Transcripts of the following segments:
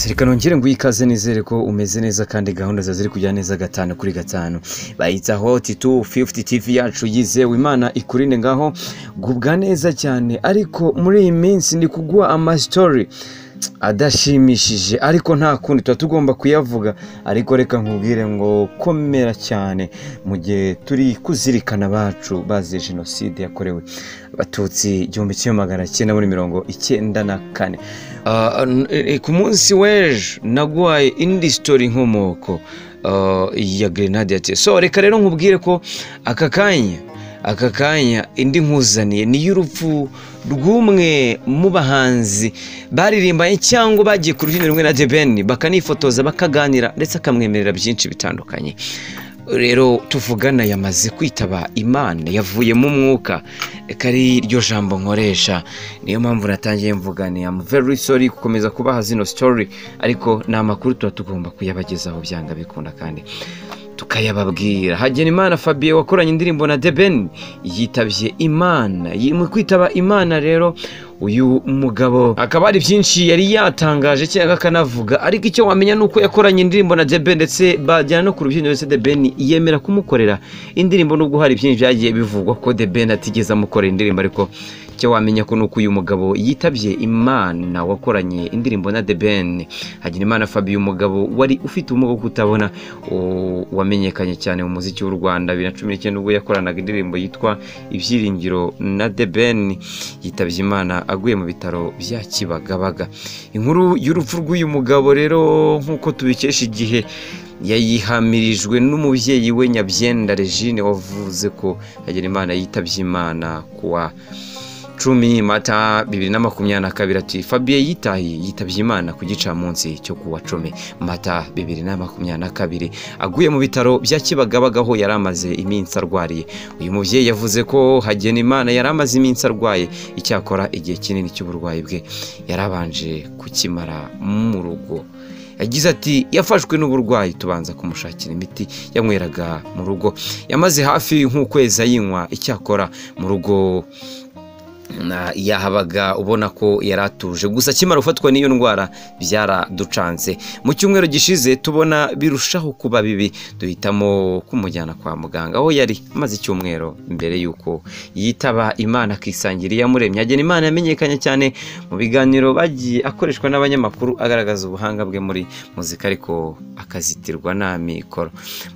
reka nongere nguhe ikaze nizere ko umeze neza kandi gahunda zawe ziri kujya neza gatanu kuri gatanu bayita hoti tu fifuti tivi yacu yizewe imana ikurinde ngaho gubwa neza cyane ariko muri iyi minsi ndi kuguha amasitori adashimishije ariko nta kundi tuba tugomba kuyavuga ariko reka nkubwire ngo komera cyane mu gihe turi kuzirikana abacu baziye jenoside yakorewe abatutsi igihumbi kimwe magana cyenda muri mirongo icyenda na kane Ah, n- eh, ku munsi w'ejo naguhaye indi sitori nkomoko ah, ya grenade yateye so reka rero nkubwire ko aka kanya aka kanya indi nkuzaniye ni y'urupfu rw'umwe mu bahanzi baririmbanye cyangwa bagiye ku rubyiniro rumwe na The Ben bakanifotoza bakaganira ndetse akamwemerera byinshi bitandukanye rero tuvugana yamaze kwitaba imana yavuye mu mwuka reka ari ryo jambo nkoresha niyo mpamvu natangiye mvuga ni am very sorry gukomeza kubaha zino story ariko ni amakuru tuba tugomba kuyabagezaho byanga bikunda kandi tukayababwira hagenimana fabien wakoranye indirimbo na deben yitabye imana Yi- mu kwitaba imana rero uyu mugabo akaba ari byinshi yari yatangaje cyangwa akanavuga ariko icyo wamenya ni uko yakoranye indirimbo na deben ndetse bajyana no ku rubyiniro ndetse deben yemera kumukorera indirimbo nubwo hari byinshi byagiye bivugwa ko deben atigeze amukorera indirimbo ariko icyo wamenya ko ni uko uyu mugabo yitabye imana wakoranye indirimbo na The Ben Hagenimana Fabien umugabo wari ufite ubumuga bwo kutabona u- wamenyekanye cyane mu muziki w'u Rwanda bibiri na cumi n'icyenda ubwo yakoranaga indirimbo yitwa Ibyiringiro na The Ben yitabye Imana aguye mu bitaro bya Kibagabaga inkuru y'urupfu rw'uyu mugabo rero nk'uko tubikesha igihe yayihamirijwe n'umubyeyi we Nyabyenda Regine wavuze ko Hagenimana yitabye Imana kuwa cumi mata bibiri na makumyabiri na kabiri ati fabien yitaye yitabye imana ku gicamunsi cyo kuwa cumi mata bibiri na makumyabiri na kabiri aguye mu bitaro bya kibagabaga aho yari amaze iminsi arwariye uyu mubyeyi yavuze ko hagena imana yari amaze iminsi arwaye icyakora igihe kinini cy'uburwayi bwe yarabanje kukimara mu rugo yagize ati yafashwe n'uburwayi tubanza kumushakira imiti yanyweraga mu rugo yamaze hafi nk'ukwezi ayinywa icyakora mu rugo na- yahabaga ubona ko yari atuje gusa akimara gufatwa n'iyo ndwara byaraducanze mu cyumweru gishize tubona birushaho kuba bibi duhitamo kumujyana kwa muganga aho yari amaze icyumweru mbere y'uko yitaba imana akisangira iyamuremye agena imana yamenyekanye cyane mu biganiro bagiye akoreshwa n'abanyamakuru agaragaza ubuhanga bwe muri muzika ariko akazitirwa n'amikoro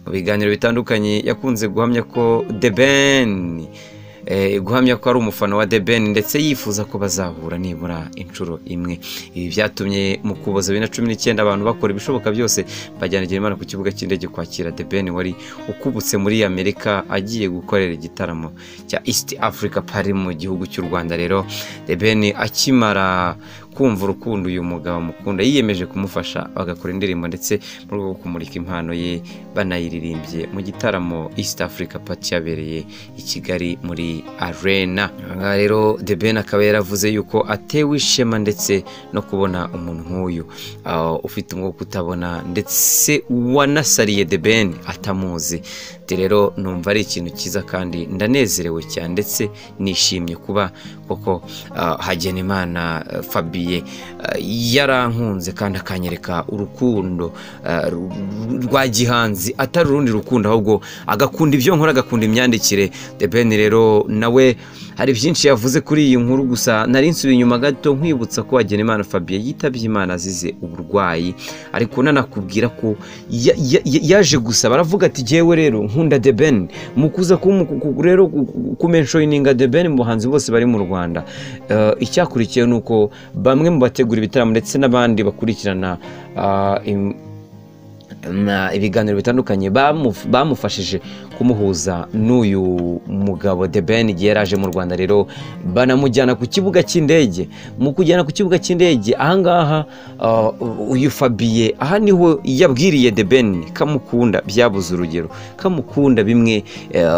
mu biganiro bitandukanye yakunze guhamya ko The Ben eh, guhamya ko ari umufana wa The Ben ndetse yifuza ko bazahura nibura inshuro imwe ibi byatumye mu kuboza bibiri na cumi n'icyenda abantu bakora ibishoboka byose bajyana Imana ku kibuga cy'indege kwakira The Ben wari ukubutse muri Amerika agiye gukorera igitaramo cya East Africa Paris mu gihugu cy'u Rwanda rero The Ben akimara kumva urukundo uyu mugabo amukunda yiyemeje kumufasha bagakora indirimbo ndetse mu rwego rwo kumurika impano ye banayiririmbye mu gitaramo East Africa Party yabereye i Kigali muri Arena aha rero The Ben akaba yaravuze yuko atewe ishema ndetse no kubona umuntu nk'uyu ah, ufite umwuka wo kutabona ndetse wanasariye The Ben atamuzi Ati rero numva ari ikintu cyiza kandi ndanezerewe cyane ndetse nishimye kuba koko ah, Hagenimana ah, Fabien ah, yarankunze kandi akanyereka urukundo ah, ru- ru- rwa gihanzi atari urundi rukundo ahubwo agakunda ibyo nkora agakunda imyandikire The Ben rero nawe hari byinshi yavuze kuri iyi nkuru gusa nari nsubiye inyuma gato nkwibutsa ko Hagenimana Fabien yitabye Imana azize uburwayi ariko nanakubwira ko ya- ya- ya- yaje gusaba aravuga ati jyewe rero nkunda The Ben mukuza ku- ku- ku- rero ku- ku- kumenshoyininga The Ben mu bahanzi bose bari mu Rwanda Eh, icyakurikiyeho ni uko bamwe mu bategura ibitaramo ndetse n'abandi bakurikirana ah, im- na ibiganiro bitandukanye bamuf- bamufashije kumuhuza n'uyu mugabo The Ben igihe yari aje mu Rwanda rero banamujyana ku kibuga cy'indege mu kujyana ku kibuga cy'indege ahangaha ah, uyu Fabie aha niho yabwiriye The Ben kamukunda byabuze urugero kamukunda bimwe eh,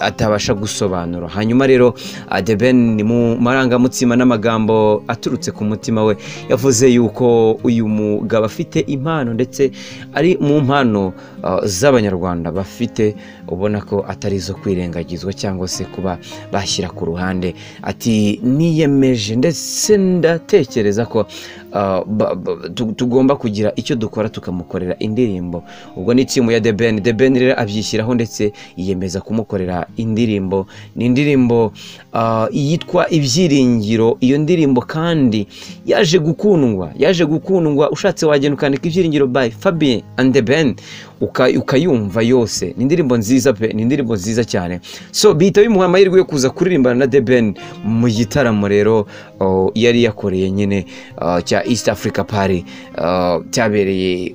atabasha gusobanura hanyuma rero ah, The Ben mu marangamutima n'amagambo aturutse ku mutima we yavuze yuko uyu mugabo afite impano ndetse ari mu mpano uh, z'abanyarwanda bafite ubona ubona ko atari izo kwirengagizwa cyangwa se kuba bashyira ku ruhande ati niyemeje ndetse ndatekereza ko ah, ba- ba- tu- tugomba kugira icyo dukora tukamukorera indirimbo ubwo ni timu ya The Ben The Ben rero abyishyiraho ndetse yiyemeza kumukorera indirimbo ni indirimbo ah, yitwa ibyiringiro iyo ndirimbo kandi yaje gukundwa yaje gukundwa ushatse wagenda ukandika ibyiringiro by Fabien and The Ben uka- ukayumva yose ni indirimbo nziza pe ni indirimbo nziza cyane so bihita bimuha amahirwe yo kuza kuririmbana na The Ben mu gitaramo rero oh, yari yakoreye nyine ah, cya East Africa Party ah, cyabereye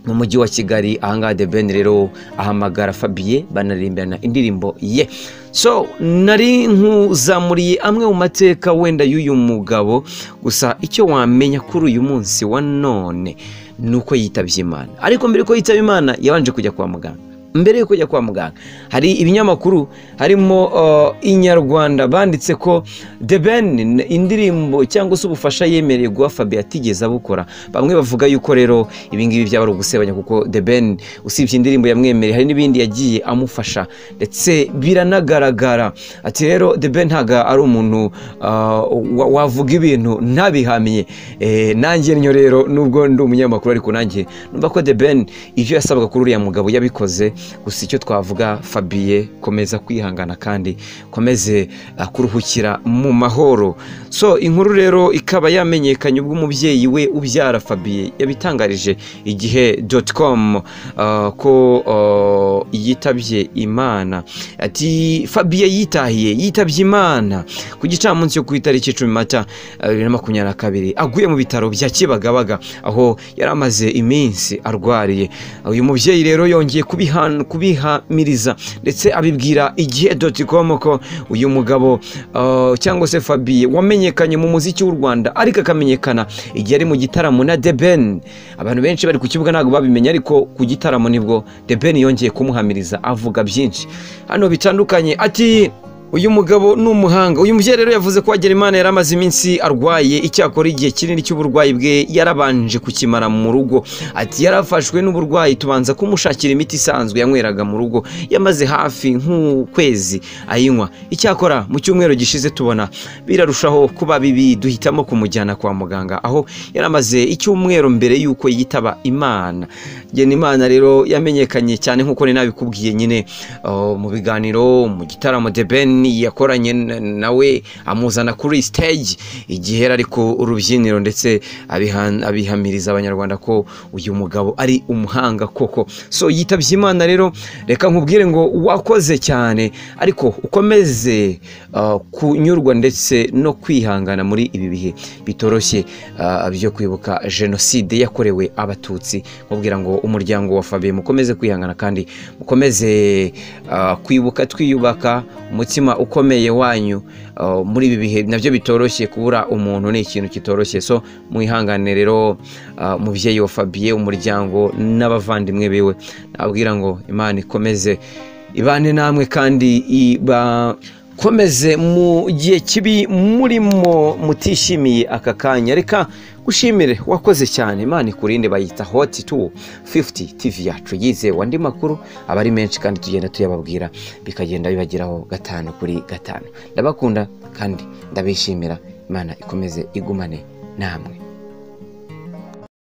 mu mujyi wa kigali ahangaha The Ben rero ahamagara Fabien banaririmbana indirimbo ye so nari nkuzamuriye amwe mu mateka wenda y'uyu mugabo gusa icyo wamenya kuri uyu munsi wa none ni uko yitabye imana ariko mbere yuko yitaba imana yabanje kujya kwa muganga mbere yuko kujya kwa muganga hari ibinyamakuru harimo uh, inyarwanda banditse ko The Ben n- indirimbo cyangwa se ubufasha yemereye guha Fabien atigeze abukora bamwe bavuga yuko rero ibingibi byaba ari ugusebanya kuko The Ben usibye indirimbo yamwemereye hari n'ibindi yagiye amufasha ndetse biranagaragara ati rero The Ben ntago ari umuntu ah, wa- wavuga ibintu ntabihamye Eh, nanjye nyo rero nubwo ndi umunyamakuru ariko nanjye numva ko The Ben ibyo yasabwaga kuri uriya mugabo yabikoze gusa icyo twavuga Fabien komeza kwihangana kandi komeze ah, kuruhukira mu mahoro so inkuru rero ikaba yamenyekanye ubwo umubyeyi we ubyara Fabien yabitangarije igihe com ah, ko ah, yitabye imana ati Fabien yitahiye yitabye imana ku gicamunsi cyo ku itariki icumi mata ah, bibiri na makumyabiri na kabiri aguye mu bitaro bya Kibagabaga aho yari amaze iminsi arwariye uyu mubyeyi rero yongeye kubihan- kubihamiriza ndetse abibwira igihe com ko uyu mugabo ah, cyangwa se Fabien wamenyekanye mu muziki w'u Rwanda ariko akamenyekana igihe ari mu gitaramo na The Ben abantu benshi bari ku kibuga ntabwo babimenya ariko ku gitaramo nibwo The Ben yongeye kumuhamiriza avuga byinshi hano bitandukanye ati uyu mugabo ni umuhanga uyu mubyeyi rero yavuze ko Hagenimana yari amaze iminsi arwaye icyakora igihe kinini cy'uburwayi bwe yarabanje kukimara mu rugo ati yarafashwe n'uburwayi tubanza kumushakira imiti isanzwe yanyweraga mu rugo yamaze hafi nk'ukwezi ayinywa icyakora mu cyumweru gishize tubona birarushaho kuba bibi duhitamo kumujyana kwa muganga aho yari amaze icyumweru mbere y'uko yitaba imana Hagenimana rero yamenyekanye cyane nk'uko nari nabikubwiye nyine uh, mu biganiro mu gitaramo The Ben yakoranye na- nawe amuzana kuri stage igihe yari ari ku rubyiniro ndetse abihan- abihamiriza abanyarwanda ko uyu mugabo ari umuhanga koko so yitabye imana rero reka nkubwire ngo wakoze cyane ariko ukomeze uh, kunyurwa ndetse no kwihangana muri ibi bihe bitoroshye uh, byo kwibuka jenoside yakorewe abatutsi nkubwira ngo umuryango wa Fabien mukomeze kwihangana kandi mukomeze ah, kwibuka twiyubaka umutima ukomeye wanyu ah, muri ibi bihe nabyo bitoroshye kubura umuntu ni ikintu kitoroshye so mwihangane rero ah, umubyeyi wa Fabien umuryango n'abavandimwe biwe nabwira ngo imana ikomeze ibane namwe kandi iba komeze mu gihe kibi murimo mutishimiye aka kanya reka gushimire wakoze cyane imana ikurinde bayita hoti tu 50 tv yacu yizewe andi makuru aba ari menshi kandi tugenda tuyababwira bikagenda bibageraho gatanu kuri gatanu ndabakunda kandi ndabishimira imana ikomeze igumane namwe